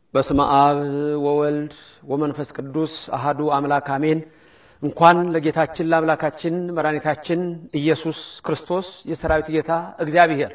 በስመ አብ ወወልድ ወመንፈስ ቅዱስ አሃዱ አምላክ አሜን። እንኳን ለጌታችን ለአምላካችን መድኃኒታችን ኢየሱስ ክርስቶስ የሰራዊት ጌታ እግዚአብሔር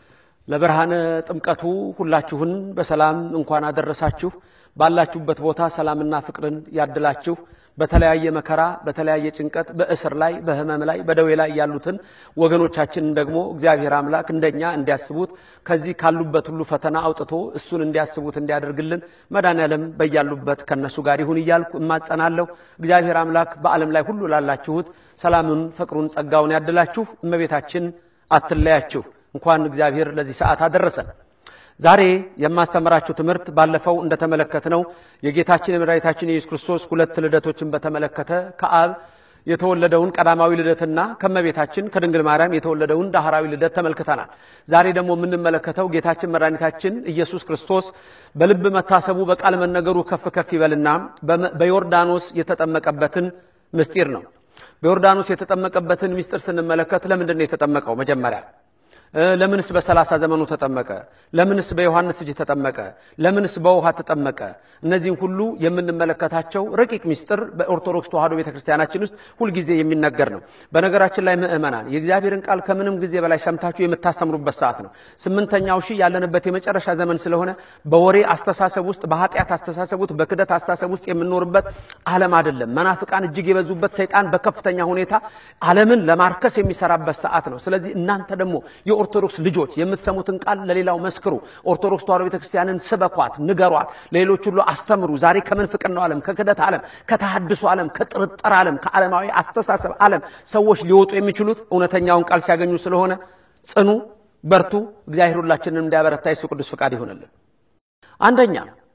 ለብርሃነ ጥምቀቱ ሁላችሁን በሰላም እንኳን አደረሳችሁ። ባላችሁበት ቦታ ሰላምና ፍቅርን ያድላችሁ። በተለያየ መከራ፣ በተለያየ ጭንቀት፣ በእስር ላይ፣ በሕመም ላይ፣ በደዌ ላይ ያሉትን ወገኖቻችንን ደግሞ እግዚአብሔር አምላክ እንደኛ እንዲያስቡት ከዚህ ካሉበት ሁሉ ፈተና አውጥቶ እሱን እንዲያስቡት እንዲያደርግልን መድኃኔዓለም በያሉበት ከነሱ ጋር ይሁን እያልኩ እማጸናለሁ። እግዚአብሔር አምላክ በዓለም ላይ ሁሉ ላላችሁት ሰላሙን፣ ፍቅሩን፣ ጸጋውን ያድላችሁ። እመቤታችን አትለያችሁ። እንኳን እግዚአብሔር ለዚህ ሰዓት አደረሰን። ዛሬ የማስተምራችሁ ትምህርት ባለፈው እንደተመለከትነው የጌታችን የመድኃኒታችን የኢየሱስ ክርስቶስ ሁለት ልደቶችን በተመለከተ ከአብ የተወለደውን ቀዳማዊ ልደትና ከመቤታችን ከድንግል ማርያም የተወለደውን ዳህራዊ ልደት ተመልክተናል። ዛሬ ደግሞ የምንመለከተው ጌታችን መድኃኒታችን ኢየሱስ ክርስቶስ በልብ መታሰቡ በቃል መነገሩ ከፍ ከፍ ይበልና በዮርዳኖስ የተጠመቀበትን ምስጢር ነው። በዮርዳኖስ የተጠመቀበትን ምስጢር ስንመለከት ለምንድን ነው የተጠመቀው? መጀመሪያ ለምንስ በሰላሳ ዘመኑ ተጠመቀ? ለምንስ በዮሐንስ እጅ ተጠመቀ? ለምንስ በውሃ ተጠመቀ? እነዚህም ሁሉ የምንመለከታቸው ረቂቅ ምስጢር በኦርቶዶክስ ተዋሕዶ ቤተክርስቲያናችን ውስጥ ሁልጊዜ የሚነገር ነው። በነገራችን ላይ ምእመናን የእግዚአብሔርን ቃል ከምንም ጊዜ በላይ ሰምታችሁ የምታስተምሩበት ሰዓት ነው። ስምንተኛው ሺህ ያለንበት የመጨረሻ ዘመን ስለሆነ በወሬ አስተሳሰብ ውስጥ፣ በኃጢአት አስተሳሰብ ውስጥ፣ በክደት አስተሳሰብ ውስጥ የምንኖርበት ዓለም አይደለም። መናፍቃን እጅግ የበዙበት ሰይጣን በከፍተኛ ሁኔታ ዓለምን ለማርከስ የሚሰራበት ሰዓት ነው። ስለዚህ እናንተ ደግሞ የኦርቶዶክስ ልጆች የምትሰሙትን ቃል ለሌላው መስክሩ። ኦርቶዶክስ ተዋሕዶ ቤተክርስቲያንን ስበኳት፣ ንገሯት፣ ለሌሎች ሁሉ አስተምሩ። ዛሬ ከምንፍቅናው ዓለም፣ ከክደት ዓለም፣ ከተሐድሶ ዓለም፣ ከጥርጥር ዓለም፣ ከዓለማዊ አስተሳሰብ ዓለም ሰዎች ሊወጡ የሚችሉት እውነተኛውን ቃል ሲያገኙ ስለሆነ ጽኑ፣ በርቱ። እግዚአብሔር ሁላችንን እንዲያበረታ የሱ ቅዱስ ፍቃድ ይሆንልን። አንደኛ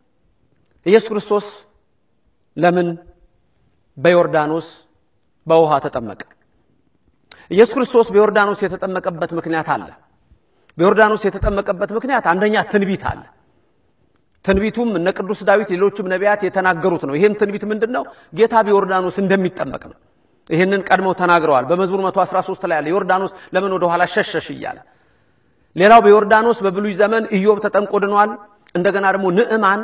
ኢየሱስ ክርስቶስ ለምን በዮርዳኖስ በውሃ ተጠመቀ? ኢየሱስ ክርስቶስ በዮርዳኖስ የተጠመቀበት ምክንያት አለ። በዮርዳኖስ የተጠመቀበት ምክንያት አንደኛ ትንቢት አለ። ትንቢቱም እነ ቅዱስ ዳዊት ሌሎችም ነቢያት የተናገሩት ነው። ይህም ትንቢት ምንድን ነው? ጌታ በዮርዳኖስ እንደሚጠመቅ ነው። ይህንን ቀድመው ተናግረዋል። በመዝሙር 113 ላይ ያለ ዮርዳኖስ ለምን ወደ ኋላ ሸሸሽ እያለ ሌላው በዮርዳኖስ በብሉይ ዘመን ኢዮብ ተጠምቆ ድኗል። እንደገና ደግሞ ንዕማን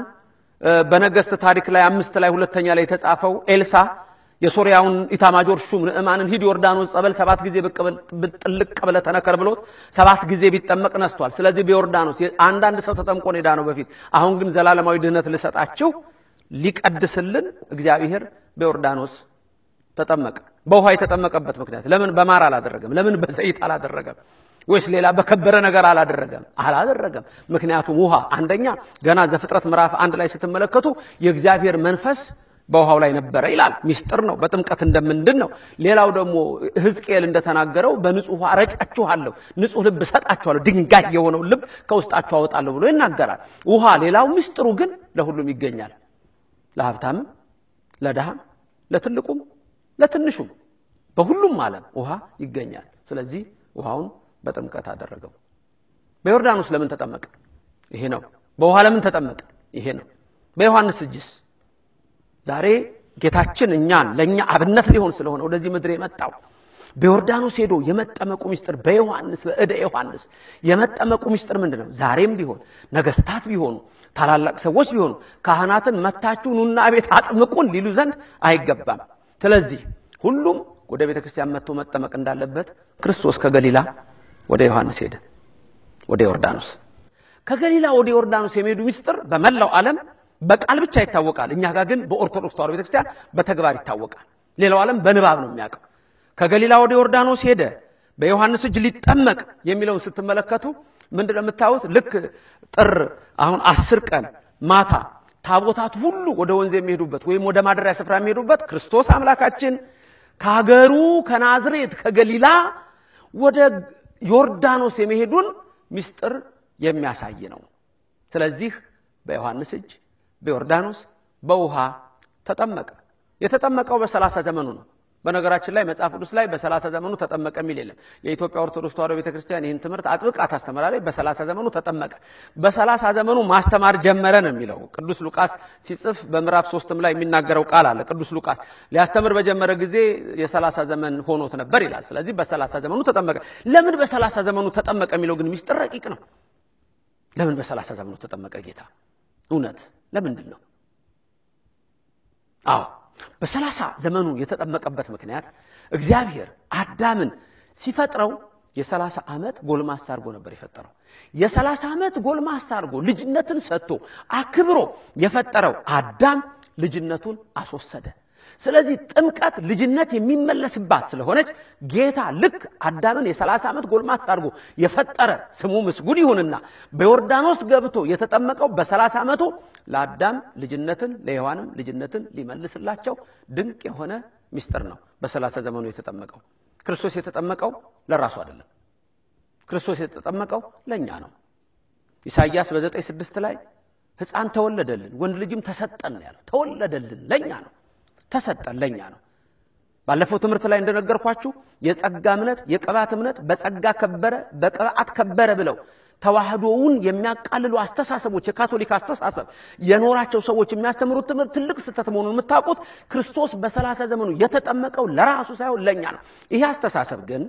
በነገስት ታሪክ ላይ አምስት ላይ ሁለተኛ ላይ የተጻፈው ኤልሳ የሶርያውን ኢታማጆር ሹም ንዕማንን ሂድ ዮርዳኖስ ጸበል ሰባት ጊዜ ጥልቅ ብለህ ተነከር ብሎት ሰባት ጊዜ ቢጠመቅ ነስቷል። ስለዚህ በዮርዳኖስ አንዳንድ ሰው ተጠምቆ ኔዳ ነው በፊት። አሁን ግን ዘላለማዊ ድህነት ልሰጣችሁ ሊቀድስልን እግዚአብሔር በዮርዳኖስ ተጠመቀ። በውሃ የተጠመቀበት ምክንያት ለምን በማር አላደረገም? ለምን በዘይት አላደረገም? ወይስ ሌላ በከበረ ነገር አላደረገም? አላደረገም። ምክንያቱም ውሃ አንደኛ ገና ዘፍጥረት ምዕራፍ አንድ ላይ ስትመለከቱ የእግዚአብሔር መንፈስ በውሃው ላይ ነበረ ይላል። ሚስጥር ነው። በጥምቀት እንደምንድን ነው። ሌላው ደግሞ ሕዝቅኤል እንደተናገረው በንጹህ ውሃ ረጫችኋለሁ፣ ንጹህ ልብ እሰጣችኋለሁ፣ ድንጋይ የሆነው ልብ ከውስጣችሁ አወጣለሁ ብሎ ይናገራል። ውሃ ሌላው ሚስጥሩ ግን ለሁሉም ይገኛል። ለሀብታምም፣ ለድሃም፣ ለትልቁም፣ ለትንሹም በሁሉም ዓለም ውሃ ይገኛል። ስለዚህ ውሃውን በጥምቀት አደረገው። በዮርዳኖስ ለምን ተጠመቀ? ይሄ ነው። በውሃ ለምን ተጠመቀ? ይሄ ነው። በዮሐንስ እጅስ ዛሬ ጌታችን እኛን ለእኛ አብነት ሊሆን ስለሆነ ወደዚህ ምድር የመጣው በዮርዳኖስ ሄዶ የመጠመቁ ምስጢር በዮሐንስ በእደ ዮሐንስ የመጠመቁ ምስጢር ምንድን ነው? ዛሬም ቢሆን ነገስታት ቢሆኑ ታላላቅ ሰዎች ቢሆኑ ካህናትን መታችሁ ኑና ቤት አጥምቁን ሊሉ ዘንድ አይገባም። ስለዚህ ሁሉም ወደ ቤተ ክርስቲያን መጥቶ መጠመቅ እንዳለበት ክርስቶስ ከገሊላ ወደ ዮሐንስ ሄደ፣ ወደ ዮርዳኖስ። ከገሊላ ወደ ዮርዳኖስ የሚሄዱ ምስጢር በመላው ዓለም በቃል ብቻ ይታወቃል። እኛ ጋር ግን በኦርቶዶክስ ተዋሕዶ ቤተክርስቲያን በተግባር ይታወቃል። ሌላው ዓለም በንባብ ነው የሚያውቀው። ከገሊላ ወደ ዮርዳኖስ ሄደ በዮሐንስ እጅ ሊጠመቅ የሚለውን ስትመለከቱ ምንድን ነው የምታዩት? ልክ ጥር አሁን አስር ቀን ማታ ታቦታት ሁሉ ወደ ወንዝ የሚሄዱበት ወይም ወደ ማደሪያ ስፍራ የሚሄዱበት ክርስቶስ አምላካችን ከሀገሩ ከናዝሬት ከገሊላ ወደ ዮርዳኖስ የመሄዱን ምስጢር የሚያሳይ ነው። ስለዚህ በዮሐንስ እጅ በዮርዳኖስ በውሃ ተጠመቀ። የተጠመቀው በሰላሳ ዘመኑ ነው። በነገራችን ላይ መጽሐፍ ቅዱስ ላይ በሰላሳ ዘመኑ ተጠመቀ የሚል የለም። የኢትዮጵያ ኦርቶዶክስ ተዋሕዶ ቤተክርስቲያን ይህን ትምህርት አጥብቃ ታስተምራለች። በሰላሳ ዘመኑ ተጠመቀ፣ በሰላሳ ዘመኑ ማስተማር ጀመረ ነው የሚለው ቅዱስ ሉቃስ ሲጽፍ በምዕራፍ ሶስትም ላይ የሚናገረው ቃል አለ። ቅዱስ ሉቃስ ሊያስተምር በጀመረ ጊዜ የሰላሳ ዘመን ሆኖት ነበር ይላል። ስለዚህ በሰላሳ ዘመኑ ተጠመቀ። ለምን በሰላሳ ዘመኑ ተጠመቀ የሚለው ግን ሚስጥር ረቂቅ ነው። ለምን በሰላሳ ዘመኑ ተጠመቀ ጌታ? እውነት ለምንድን ነው? አዎ በሰላሳ ዘመኑ የተጠመቀበት ምክንያት እግዚአብሔር አዳምን ሲፈጥረው የሰላሳ ዓመት ጎልማሳ አድርጎ ነበር የፈጠረው። የሰላሳ ዓመት ጎልማሳ አድርጎ ልጅነትን ሰጥቶ አክብሮ የፈጠረው አዳም ልጅነቱን አስወሰደ። ስለዚህ ጥምቀት ልጅነት የሚመለስባት ስለሆነች ጌታ ልክ አዳምን የሰላሳ ዓመት ጎልማሳ አድርጎ የፈጠረ ስሙ ምስጉን ይሁንና በዮርዳኖስ ገብቶ የተጠመቀው በሰላሳ ዓመቱ ለአዳም ልጅነትን ለሔዋንም ልጅነትን ሊመልስላቸው ድንቅ የሆነ ምስጢር ነው በሰላሳ ዘመኑ የተጠመቀው። ክርስቶስ የተጠመቀው ለራሱ አይደለም። ክርስቶስ የተጠመቀው ለእኛ ነው። ኢሳይያስ በዘጠኝ ስድስት ላይ ሕፃን ተወለደልን ወንድ ልጅም ተሰጠን ነው ያለው። ተወለደልን ለእኛ ነው ተሰጠን ለእኛ ነው። ባለፈው ትምህርት ላይ እንደነገርኳችሁ የጸጋ እምነት የቅባት እምነት በጸጋ ከበረ በቅባት ከበረ ብለው ተዋህዶውን የሚያቃልሉ አስተሳሰቦች የካቶሊክ አስተሳሰብ የኖራቸው ሰዎች የሚያስተምሩት ትምህርት ትልቅ ስህተት መሆኑን የምታውቁት ክርስቶስ በሰላሳ ዘመኑ የተጠመቀው ለራሱ ሳይሆን ለእኛ ነው። ይሄ አስተሳሰብ ግን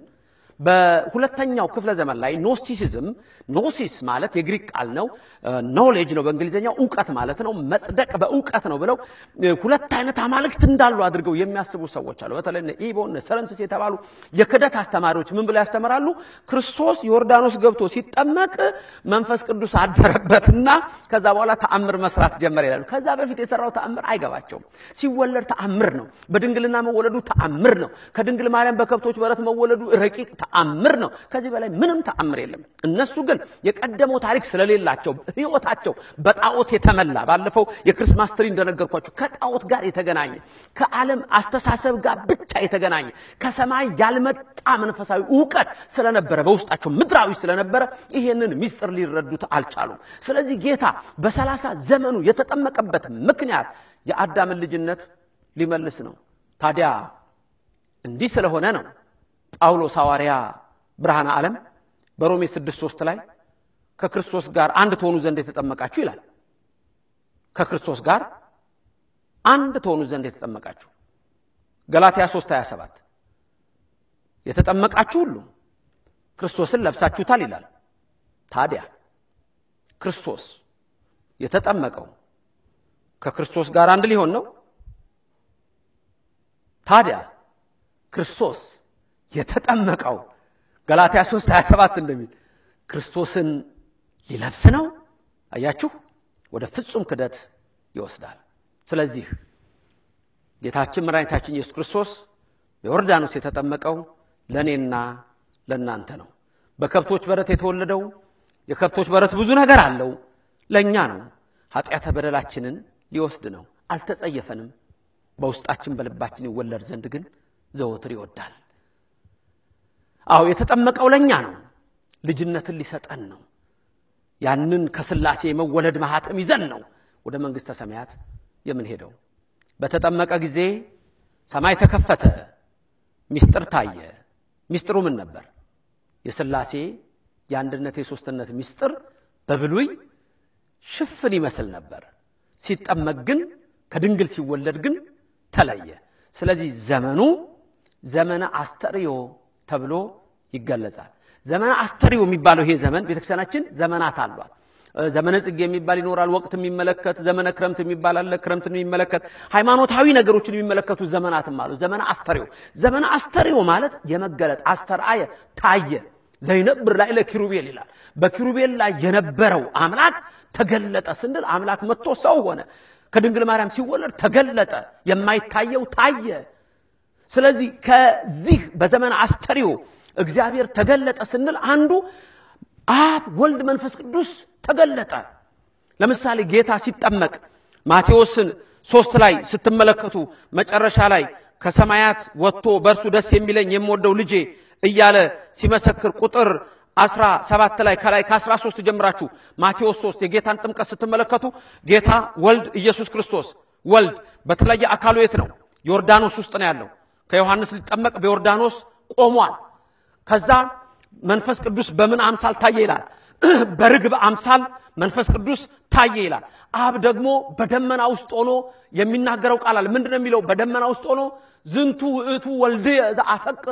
በሁለተኛው ክፍለ ዘመን ላይ ኖስቲሲዝም ኖሲስ ማለት የግሪክ ቃል ነው። ኖሌጅ ነው በእንግሊዝኛው እውቀት ማለት ነው። መጽደቅ በእውቀት ነው ብለው ሁለት አይነት አማልክት እንዳሉ አድርገው የሚያስቡ ሰዎች አሉ። በተለይ ኢቦ ሰለንቱስ የተባሉ የክደት አስተማሪዎች ምን ብለው ያስተምራሉ? ክርስቶስ ዮርዳኖስ ገብቶ ሲጠመቅ መንፈስ ቅዱስ አደረበትና ከዛ በኋላ ተአምር መስራት ጀመረ ይላሉ። ከዛ በፊት የሰራው ተአምር አይገባቸውም። ሲወለድ ተአምር ነው። በድንግልና መወለዱ ተአምር ነው። ከድንግል ማርያም በከብቶች በረት መወለዱ ረቂቅ ተአምር ነው። ከዚህ በላይ ምንም ተአምር የለም። እነሱ ግን የቀደመው ታሪክ ስለሌላቸው ሕይወታቸው በጣዖት የተመላ ባለፈው የክርስማስ ትሪ እንደነገርኳቸው ከጣዖት ጋር የተገናኘ ከዓለም አስተሳሰብ ጋር ብቻ የተገናኘ ከሰማይ ያልመጣ መንፈሳዊ እውቀት ስለነበረ በውስጣቸው ምድራዊ ስለነበረ ይሄንን ሚስጥር ሊረዱት አልቻሉም። ስለዚህ ጌታ በሰላሳ ዘመኑ የተጠመቀበት ምክንያት የአዳምን ልጅነት ሊመልስ ነው። ታዲያ እንዲህ ስለሆነ ነው ጳውሎስ ሐዋርያ ብርሃነ ዓለም በሮሜ 6፥3 ላይ ከክርስቶስ ጋር አንድ ትሆኑ ዘንድ የተጠመቃችሁ ይላል። ከክርስቶስ ጋር አንድ ትሆኑ ዘንድ የተጠመቃችሁ። ገላትያ 3:27 የተጠመቃችሁ ሁሉ ክርስቶስን ለብሳችሁታል ይላል። ታዲያ ክርስቶስ የተጠመቀው ከክርስቶስ ጋር አንድ ሊሆን ነው። ታዲያ ክርስቶስ የተጠመቀው ገላትያ 3 27 እንደሚል ክርስቶስን ሊለብስ ነው። አያችሁ፣ ወደ ፍጹም ክደት ይወስዳል። ስለዚህ ጌታችን መድኃኒታችን ኢየሱስ ክርስቶስ በዮርዳኖስ የተጠመቀው ለእኔና ለእናንተ ነው። በከብቶች በረት የተወለደው የከብቶች በረት ብዙ ነገር አለው፣ ለእኛ ነው። ኃጢአተ በደላችንን ሊወስድ ነው። አልተጸየፈንም። በውስጣችን በልባችን ይወለድ ዘንድ ግን ዘወትር ይወዳል። አዎ የተጠመቀው ለእኛ ነው። ልጅነትን ሊሰጠን ነው። ያንን ከሥላሴ የመወለድ ማኅተም ይዘን ነው ወደ መንግሥተ ሰማያት የምንሄደው። በተጠመቀ ጊዜ ሰማይ ተከፈተ፣ ምስጢር ታየ። ምስጢሩ ምን ነበር? የሥላሴ የአንድነት የሦስትነት ምስጢር በብሉይ ሽፍን ይመስል ነበር። ሲጠመቅ ግን ከድንግል ሲወለድ ግን ተለየ። ስለዚህ ዘመኑ ዘመነ አስተርእዮ ተብሎ ይገለጻል። ዘመነ አስተርእዮ የሚባለው ይሄ ዘመን ቤተክርስቲያናችን ዘመናት አሏት። ዘመነ ጽጌ የሚባል ይኖራል። ወቅት የሚመለከት ዘመነ ክረምት የሚባል አለ። ክረምትን የሚመለከት ሃይማኖታዊ ነገሮችን የሚመለከቱ ዘመናትም አሉ። ዘመነ አስተርእዮ ዘመነ አስተርእዮ ማለት የመገለጥ አስተርአየ ታየ ዘይነብር ላይ ለኪሩቤል ይላል። በኪሩቤል ላይ የነበረው አምላክ ተገለጠ ስንል አምላክ መጥቶ ሰው ሆነ። ከድንግል ማርያም ሲወለድ ተገለጠ፣ የማይታየው ታየ። ስለዚህ ከዚህ በዘመነ አስተርእዮ እግዚአብሔር ተገለጠ ስንል አንዱ አብ፣ ወልድ፣ መንፈስ ቅዱስ ተገለጠ። ለምሳሌ ጌታ ሲጠመቅ ማቴዎስን ሶስት ላይ ስትመለከቱ መጨረሻ ላይ ከሰማያት ወጥቶ በእርሱ ደስ የሚለኝ የምወደው ልጄ እያለ ሲመሰክር ቁጥር አስራ ሰባት ላይ ከላይ ከአስራ ሶስት ጀምራችሁ ማቴዎስ ሶስት የጌታን ጥምቀት ስትመለከቱ ጌታ ወልድ ኢየሱስ ክርስቶስ ወልድ በተለየ አካሉ የት ነው? ዮርዳኖስ ውስጥ ነው ያለው። ከዮሐንስ ሊጠመቅ በዮርዳኖስ ቆሟል። ከዛ መንፈስ ቅዱስ በምን አምሳል ታየ ይላል? በርግብ አምሳል መንፈስ ቅዱስ ታየ ይላል። አብ ደግሞ በደመና ውስጥ ሆኖ የሚናገረው ቃል አለ። ምንድን ነው የሚለው? በደመና ውስጥ ሆኖ ዝንቱ ውእቱ ወልድየ ዘአፈቅር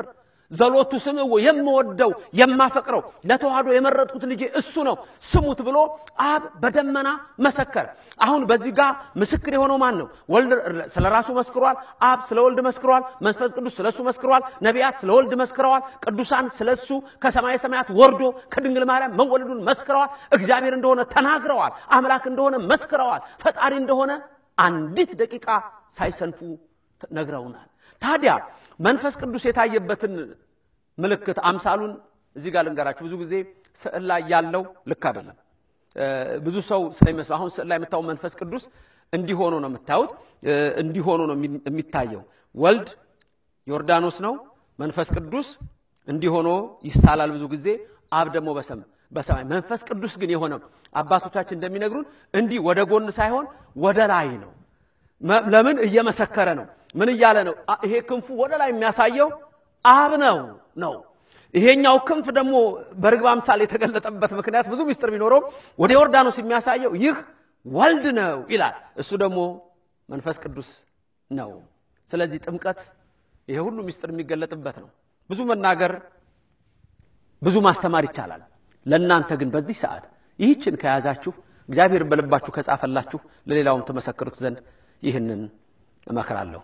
ዘሎቱ ስምዕዎ የምወደው የማፈቅረው ለተዋህዶ የመረጥኩት ልጄ እሱ ነው ስሙት ብሎ አብ በደመና መሰከረ። አሁን በዚህ ጋር ምስክር የሆነው ማን ነው? ወልድ ስለ ራሱ መስክሯል። አብ ስለ ወልድ መስክሯል። መንፈስ ቅዱስ ስለ እሱ መስክሯል። ነቢያት ስለ ወልድ መስክረዋል። ቅዱሳን ስለ እሱ ከሰማየ ሰማያት ወርዶ ከድንግል ማርያም መወለዱን መስክረዋል። እግዚአብሔር እንደሆነ ተናግረዋል። አምላክ እንደሆነ መስክረዋል። ፈጣሪ እንደሆነ አንዲት ደቂቃ ሳይሰንፉ ነግረውናል። ታዲያ መንፈስ ቅዱስ የታየበትን ምልክት አምሳሉን እዚህ ጋር ልንገራችሁ። ብዙ ጊዜ ስዕል ላይ ያለው ልክ አይደለም። ብዙ ሰው ስለሚመስለው አሁን ስዕል ላይ የምታየው መንፈስ ቅዱስ እንዲሆኑ ነው የምታዩት፣ እንዲሆኑ ነው የሚታየው። ወልድ ዮርዳኖስ ነው፣ መንፈስ ቅዱስ እንዲሆኖ ይሳላል ብዙ ጊዜ። አብ ደግሞ በሰም በሰማይ መንፈስ ቅዱስ ግን የሆነው አባቶቻችን እንደሚነግሩን እንዲህ ወደ ጎን ሳይሆን ወደ ላይ ነው። ለምን እየመሰከረ ነው? ምን እያለ ነው? ይሄ ክንፉ ወደ ላይ የሚያሳየው አብ ነው ነው። ይሄኛው ክንፍ ደግሞ በርግብ አምሳል የተገለጠበት ምክንያት ብዙ ምስጢር ቢኖረው ወደ ዮርዳኖስ የሚያሳየው ይህ ወልድ ነው ይላል። እሱ ደግሞ መንፈስ ቅዱስ ነው። ስለዚህ ጥምቀት ይሄ ሁሉ ምስጢር የሚገለጥበት ነው። ብዙ መናገር ብዙ ማስተማር ይቻላል። ለእናንተ ግን በዚህ ሰዓት ይህችን ከያዛችሁ እግዚአብሔር በልባችሁ ከጻፈላችሁ ለሌላውም ትመሰክሩት ዘንድ ይህንን እመክራለሁ።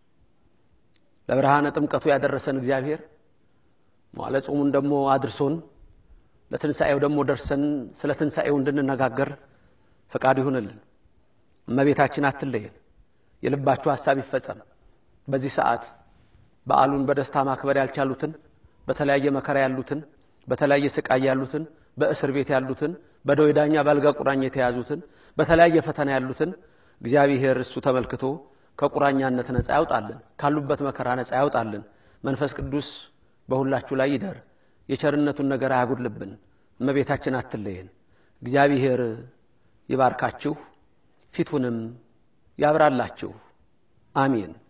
ለብርሃነ ጥምቀቱ ያደረሰን እግዚአብሔር መዋለ ጾሙን ደግሞ አድርሶን ለትንሣኤው ደግሞ ደርሰን ስለ ትንሣኤው እንድንነጋገር ፈቃድ ይሁንልን። እመቤታችን አትለየን። የልባችሁ ሐሳብ ይፈጸም። በዚህ ሰዓት በዓሉን በደስታ ማክበር ያልቻሉትን፣ በተለያየ መከራ ያሉትን፣ በተለያየ ስቃይ ያሉትን፣ በእስር ቤት ያሉትን፣ በደዌ ዳኛ በአልጋ ቁራኛ የተያዙትን፣ በተለያየ ፈተና ያሉትን እግዚአብሔር እሱ ተመልክቶ ከቁራኛነት ነፃ ያውጣልን፣ ካሉበት መከራ ነፃ ያውጣልን። መንፈስ ቅዱስ በሁላችሁ ላይ ይደር፣ የቸርነቱን ነገር አያጉድልብን። እመቤታችን አትለየን። እግዚአብሔር ይባርካችሁ፣ ፊቱንም ያብራላችሁ። አሜን።